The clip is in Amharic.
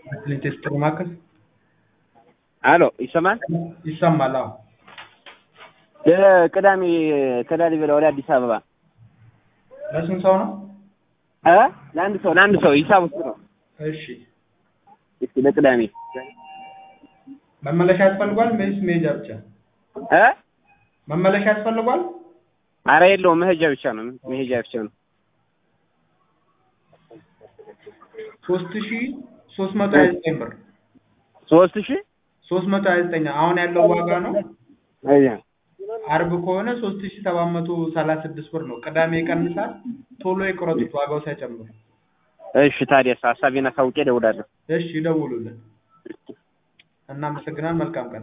ሌቴስት ጥሪ ማዕከል አሎ ይሰማል? ይሰማል? አዎ። ለቅዳሜ ከላሊበላ ወደ አዲስ አበባ ለስንት ሰው ነው? እ ለአንድ ሰው ለአንድ ሰው ሂሳብ ውስጥ ነው። እሺ። እስኪ ለቅዳሜ መመለሻ ያስፈልጓል ወይስ መሄጃ ብቻ? እ መመለሻ ያስፈልጓል? አረ የለውም መሄጃ ብቻ ነው። መሄጃ ብቻ ነው። ሶስት ሺ ሶስት መቶ ሀያ ዘጠኝ ብር ሶስት ሺህ ሶስት መቶ ሀያ ዘጠኝ አሁን ያለው ዋጋ ነው። አያ አርብ ከሆነ ሶስት ሺ ሰባት መቶ ሰላሳ ስድስት ብር ነው። ቅዳሜ ይቀንሳል። ቶሎ የቁረጡት ዋጋው ሳይጨምር። እሺ ታዲያስ ሀሳቤን አሳውቄ እደውላለሁ። እሺ ይደውሉልን። እናመሰግናለን። መልካም ቀን